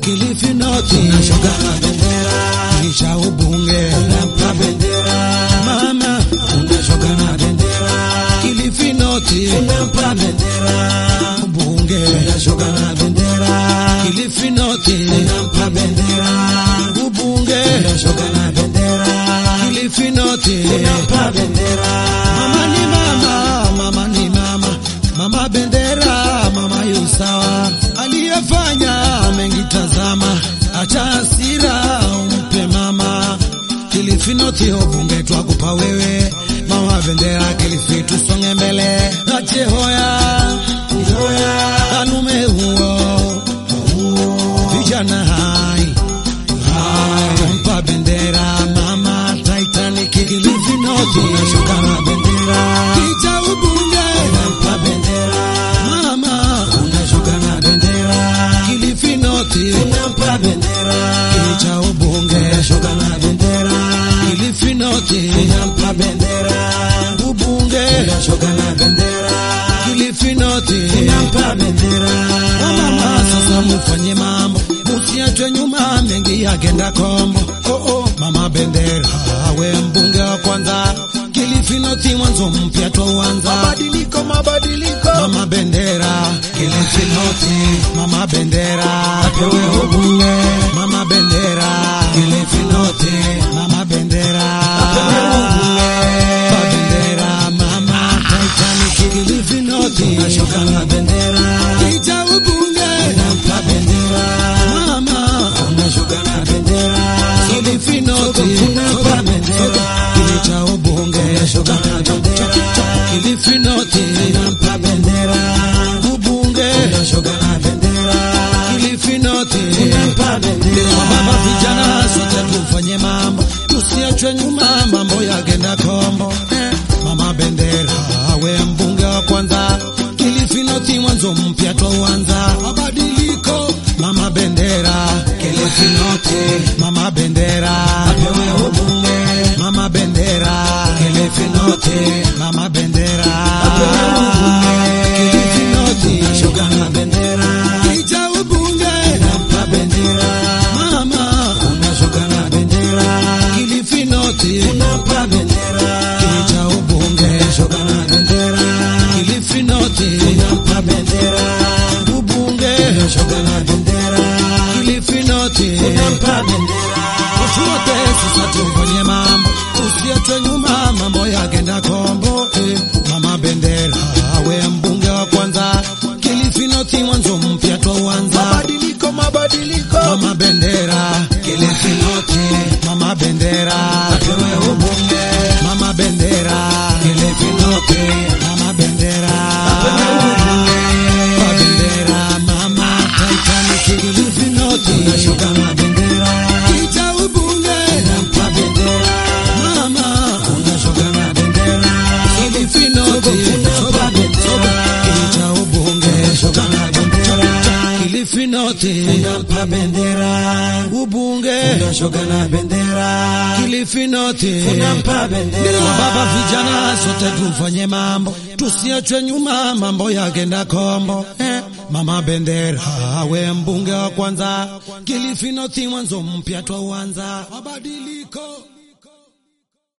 Kilifi North unashuka na bendera, kisha ubunge unampa bendera, mama unashuka na bendera, Kilifi North unampa bendera, ubunge unashuka na bendera, Kilifi North unampa bendera, ubunge unashuka na bendera, Kilifi North unampa bendera, mama ni mama, mama ni mama, mama bendera, mama yusawa aliyefanya mengi, tazama, acha hasira umpe mama. Kilifi North ubunge twakupa wewe, mama bendera, Kilifi tusonge mbele, ache hoya hoya, anume huo vijana hai hai, mpa bendera mama Titanic, Kilifi North unashuka na bendera, kicha ubunge unampa bendera mama unashuka na bendera, Kilifi North unampa bendera, kicha ubunge unashuka na bendera, Kilifi North unampa bendera, ubunge unashuka na bendera, Kilifi North unampa bendera. Mama sasa mufanye mambo, musiachwe nyuma, mengi yakenda kombo. Oh, oh, mama bendera, awe mbunge wa kwanza, Kilifi North mwanzo mpya twauanza. Mabadiliko, mabadiliko. Mama bendera, Kilifi North, mama bendera, apewe ubunge. Mama bendera, Kilifi North, mama bendera, apewe ubunge. Mama bendera, mama Titanic, Kilifi North, unashuka na bendera, kicha ubunge, unampa bendera, mama unashuka na bendera, Kilifi North, unampa bendera, kicha ubunge, unashuka na bendera, Kilifi North, unampa bendera, ubunge, unashuka na bendera, Kilifi North, unampa bendera. Baba vijana sote tufanye mambo, tusiachwe nyuma, mambo yakenda kombo. Eh, Mama bendera awe mbunge wa kwanza, Kilifi North mwanzo mpya twauanza. Mabadiliko, mama bendera, Kilifi North, mama bendera apewe ubunge. Mama bendera, Kilifi North, mama bendera apewe ubunge. Kilifi North, shuka na bendera, kicha ubunge, nampa bendera. Mama, unashuka na bendera, Kilifi North, unampa bendera, kicha ubunge, shuka na bendera, Kilifi North, unampa bendera, ubunge, shuka na bendera, Kilifi North, unampa bendera. Watu wote sasa tufanye mambo, tusiachwe nyuma, mambo yakenda kombo. Eh, mama bendera awe mbunge wa kwanza, Kilifi North mwanzo mpya twauanza. Mabadiliko, mabadiliko. Mama bendera, Kilifi North, mama bendera, apewe ubunge. Mama bendera, Kilifi North, mama bendera, apewe ubunge. Mama bendera, mama Titanic, Kilifi North, unashuka na bendera, kicha ubunge, nampa bendera, mama unashuka na bendera, Kilifi North, unampa bendera, kicha ubunge, unashuka na bendera, Kilifi North, unampa bendera, ubunge, unashuka na bendera, Kilifi North, unampa bendera. Baba vijana sote tufanye mambo, tusiachwe nyuma, mambo yakenda kombo. Eh, mama bendera awe mbunge wa kwanza, Kilifi North mwanzo mpya twauanza. Mabadiliko